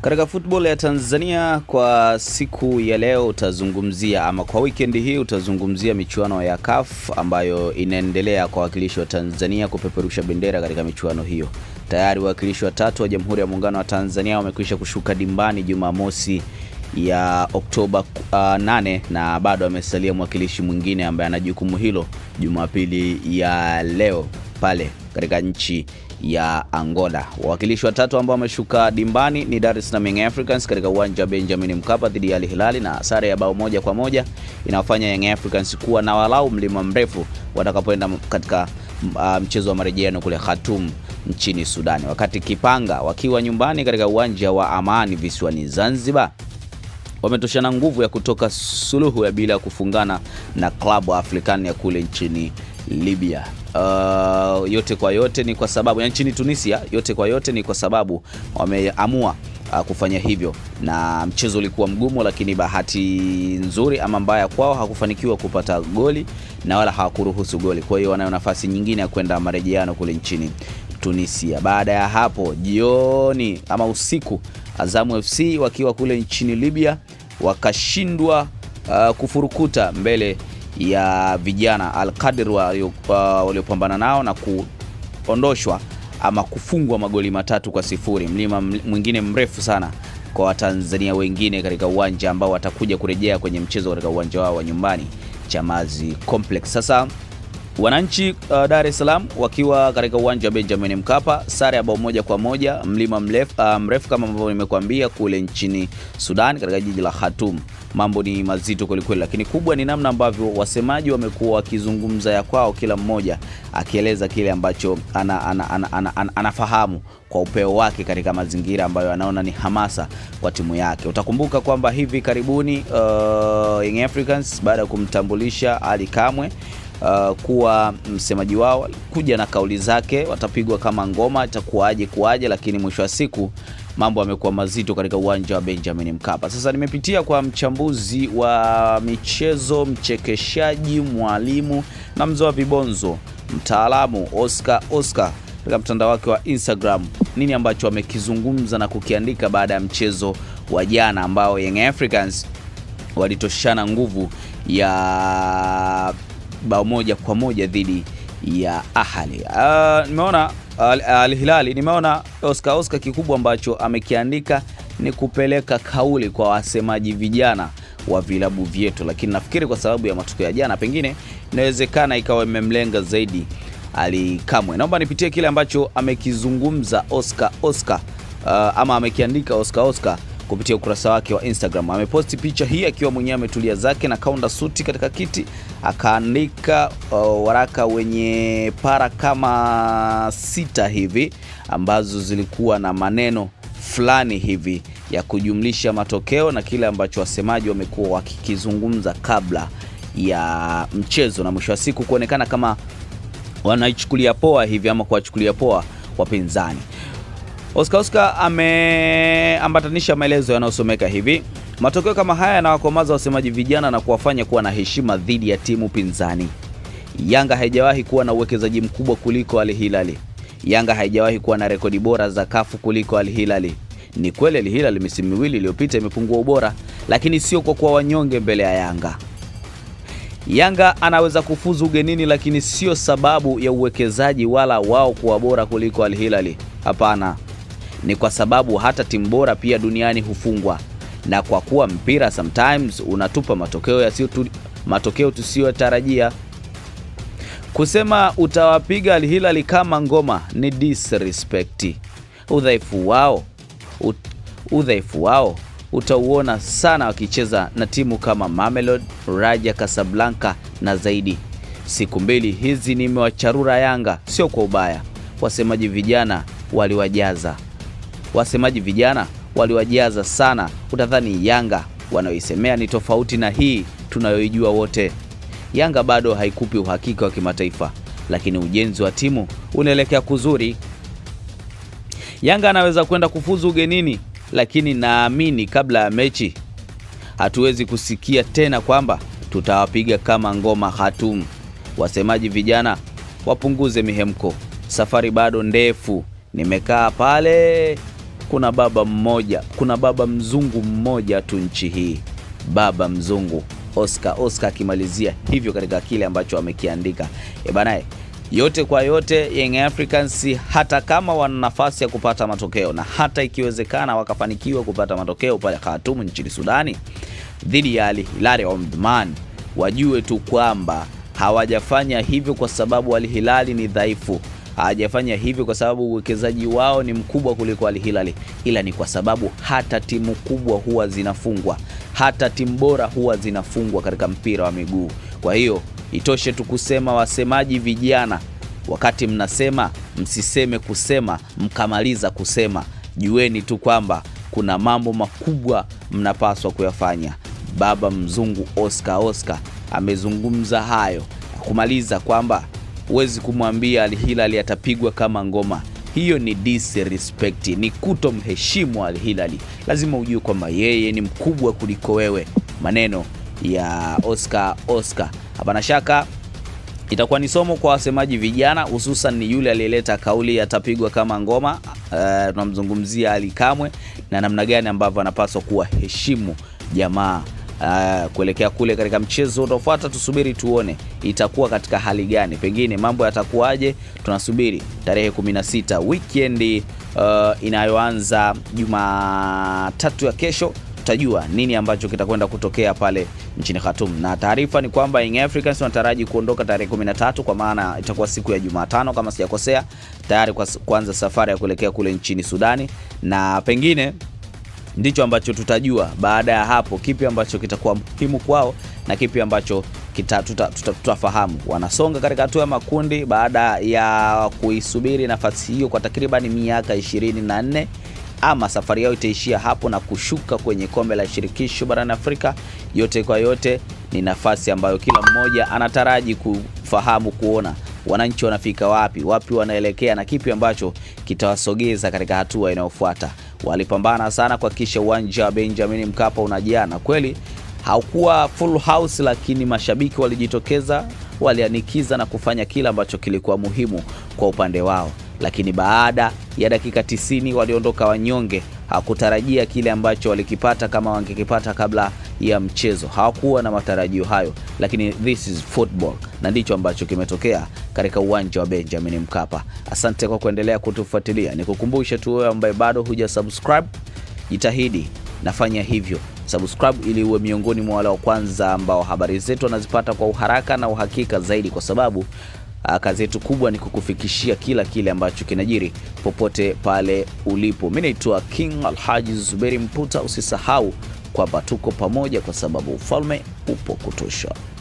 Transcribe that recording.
Katika football ya Tanzania kwa siku ya leo utazungumzia ama kwa weekend hii utazungumzia michuano ya CAF ambayo inaendelea kwa wakilishi wa Tanzania kupeperusha bendera katika michuano hiyo. Tayari wawakilishi watatu wa Jamhuri ya Muungano wa Tanzania wamekwisha kushuka dimbani Jumamosi ya Oktoba uh, 8 na bado amesalia mwakilishi mwingine ambaye ana jukumu hilo Jumapili ya leo pale katika nchi ya Angola. Wawakilishi watatu ambao wameshuka dimbani ni Dar es Salaam Young Africans katika uwanja wa Benjamin Mkapa dhidi ya Al Hilali, na sare ya bao moja kwa moja inawafanya Young Africans kuwa na walau mlima mrefu watakapoenda katika uh, mchezo wa marejeano kule Khartoum nchini Sudani, wakati Kipanga wakiwa nyumbani katika uwanja wa Amani visiwani Zanzibar wametoshana nguvu ya kutoka suluhu ya bila kufungana na klabu African ya kule nchini Libya. Uh, yote kwa yote ni kwa sababu ya nchini Tunisia, yote kwa yote ni kwa sababu wameamua uh, kufanya hivyo, na mchezo ulikuwa mgumu, lakini bahati nzuri ama mbaya kwao hakufanikiwa kupata goli na wala hawakuruhusu goli. Kwa hiyo wanayo nafasi nyingine ya kwenda marejeano kule nchini Tunisia. Baada ya hapo jioni ama usiku, Azamu FC wakiwa kule nchini Libya wakashindwa uh, kufurukuta mbele ya vijana Al-Qadr waliopambana uh, nao na kuondoshwa ama kufungwa magoli matatu kwa sifuri. Mlima mwingine mrefu sana kwa Watanzania wengine katika uwanja ambao watakuja kurejea kwenye mchezo katika uwanja wao wa nyumbani Chamazi Complex. Sasa wananchi uh, Dar es Salaam wakiwa katika uwanja wa Benjamin Mkapa, sare ya bao moja kwa moja, mlima mrefu, uh, mrefu kama ambavyo nimekuambia kule nchini Sudan katika jiji la Khartoum. Mambo ni mazito kwelikweli, lakini kubwa ni namna ambavyo wasemaji wamekuwa wakizungumza ya kwao, kila mmoja akieleza kile ambacho ana, ana, ana, ana, ana, anafahamu kwa upeo wake katika mazingira ambayo anaona ni hamasa kwa timu yake. Utakumbuka kwamba hivi karibuni uh, Young Africans baada ya kumtambulisha Ali Kamwe Uh, kuwa msemaji wao kuja na kauli zake, watapigwa kama ngoma, itakuwaje kuwaje, lakini mwisho wa siku mambo yamekuwa mazito katika uwanja wa Benjamin Mkapa. Sasa nimepitia kwa mchambuzi wa michezo, mchekeshaji, mwalimu na mzoa vibonzo, mtaalamu Oscar Oscar katika mtandao wake wa Instagram, nini ambacho amekizungumza na kukiandika baada ya mchezo wa jana ambao Young Africans walitoshana nguvu ya bao moja kwa moja dhidi ya Ahali. Uh, nimeona Al Hilali, nimeona Oscar Oscar, kikubwa ambacho amekiandika ni kupeleka kauli kwa wasemaji vijana wa vilabu vyetu, lakini nafikiri kwa sababu ya matokeo ya jana, pengine inawezekana ikawa imemlenga zaidi Ali Kamwe. Naomba nipitie kile ambacho amekizungumza Oscar Oscar, uh, ama amekiandika Oscar Oscar kupitia ukurasa wake wa Instagram. Ameposti picha hii akiwa mwenyewe ametulia zake na kaunda suti katika kiti, akaandika uh, waraka wenye para kama sita hivi ambazo zilikuwa na maneno fulani hivi ya kujumlisha matokeo na kile ambacho wasemaji wamekuwa wakikizungumza kabla ya mchezo, na mwisho wa siku kuonekana kama wanaichukulia poa hivi ama kuwachukulia poa wapinzani. Oscar Oscar ameambatanisha maelezo yanayosomeka hivi: matokeo kama haya yanawakomaza wasemaji vijana na kuwafanya kuwa na heshima dhidi ya timu pinzani. Yanga haijawahi kuwa na uwekezaji mkubwa kuliko Al Hilali. Yanga haijawahi kuwa na rekodi bora za kafu kuliko Al Hilali. Ni kweli Al Hilali misimu miwili iliyopita imepungua ubora, lakini sio kwa kuwa wanyonge mbele ya Yanga. Yanga anaweza kufuzu ugenini, lakini sio sababu ya uwekezaji wala wao kuwa bora kuliko Al Hilali. Hapana, ni kwa sababu hata timu bora pia duniani hufungwa, na kwa kuwa mpira sometimes unatupa matokeo yasiyo tu, matokeo tusiyotarajia. Kusema utawapiga Al Hilal kama ngoma ni disrespect. Udhaifu wao ut, udhaifu wao utauona sana wakicheza na timu kama Mamelodi, Raja Casablanca na zaidi. Siku mbili hizi nimewacharura Yanga, sio kwa ubaya. Wasemaji vijana waliwajaza wasemaji vijana waliwajaza sana, utadhani Yanga wanaoisemea ni tofauti na hii tunayoijua wote. Yanga bado haikupi uhakika wa kimataifa, lakini ujenzi wa timu unaelekea kuzuri. Yanga anaweza kwenda kufuzu ugenini, lakini naamini kabla ya mechi hatuwezi kusikia tena kwamba tutawapiga kama ngoma Khartoum. Wasemaji vijana wapunguze mihemko, safari bado ndefu. Nimekaa pale kuna baba mmoja, kuna baba mzungu mmoja tu nchi hii, baba mzungu Oscar. Oscar akimalizia hivyo katika kile ambacho amekiandika. E bana, yote kwa yote, Young Africans hata kama wana nafasi ya kupata matokeo na hata ikiwezekana wakafanikiwa kupata matokeo pale Khartoum nchini Sudani dhidi ya Al Hilal Omdurman, wajue tu kwamba hawajafanya hivyo kwa sababu Al Hilal ni dhaifu hawajafanya hivyo kwa sababu uwekezaji wao ni mkubwa kuliko Al Hilal, ila ni kwa sababu hata timu kubwa huwa zinafungwa, hata timu bora huwa zinafungwa katika mpira wa miguu. Kwa hiyo itoshe tu kusema, wasemaji vijana, wakati mnasema msiseme kusema mkamaliza kusema, jueni tu kwamba kuna mambo makubwa mnapaswa kuyafanya. Baba mzungu Oscar Oscar amezungumza hayo kumaliza kwamba huwezi kumwambia Al Hilal atapigwa kama ngoma. Hiyo ni disrespect, ni kutomheshimu Al Hilal. Lazima ujue kwamba yeye ni mkubwa kuliko wewe. Maneno ya Oscar Oscar, hapana shaka itakuwa ni somo kwa wasemaji vijana, hususan ni yule aliyeleta kauli atapigwa kama ngoma. Uh, tunamzungumzia Ali Kamwe na namna gani ambavyo anapaswa kuwaheshimu jamaa Uh, kuelekea kule katika mchezo unaofuata, tusubiri tuone itakuwa katika hali gani, pengine mambo yatakuwaje. Tunasubiri tarehe 16 weekend uh, inayoanza Jumatatu ya kesho, tutajua nini ambacho kitakwenda kutokea pale nchini Khartoum, na taarifa ni kwamba Young Africans wanataraji kuondoka tarehe 13, kwa maana itakuwa siku ya Jumatano kama sijakosea, tayari kwa kuanza safari ya kuelekea kule nchini Sudani na pengine ndicho ambacho tutajua baada ya hapo, kipi ambacho kitakuwa muhimu kwao na kipi ambacho tutafahamu. Tuta, tuta wanasonga katika hatua ya makundi baada ya kuisubiri nafasi hiyo kwa takriban miaka 24, ama safari yao itaishia hapo na kushuka kwenye kombe la shirikisho barani Afrika. Yote kwa yote ni nafasi ambayo kila mmoja anataraji kufahamu, kuona wananchi wanafika wapi, wapi wanaelekea na kipi ambacho kitawasogeza katika hatua inayofuata. Walipambana sana kuhakikisha uwanja wa Benjamin Mkapa unajaa, na kweli haukuwa full house, lakini mashabiki walijitokeza, walianikiza na kufanya kila ambacho kilikuwa muhimu kwa upande wao. Lakini baada ya dakika 90 waliondoka wanyonge. Hakutarajia kile ambacho walikipata kama wangekipata kabla ya mchezo. Hawakuwa na matarajio hayo, lakini this is football na ndicho ambacho kimetokea katika uwanja wa Benjamin Mkapa. Asante kwa kuendelea kutufuatilia. Nikukumbushe tu wewe ambaye bado huja subscribe, jitahidi nafanya hivyo subscribe ili uwe miongoni mwa wale wa kwanza ambao habari zetu wanazipata kwa uharaka na uhakika zaidi, kwa sababu kazi yetu kubwa ni kukufikishia kila kile ambacho kinajiri popote pale ulipo. Mimi naitwa King Alhaji Zuberi Mputa. Usisahau kwamba tuko pamoja, kwa sababu ufalme upo kutosha.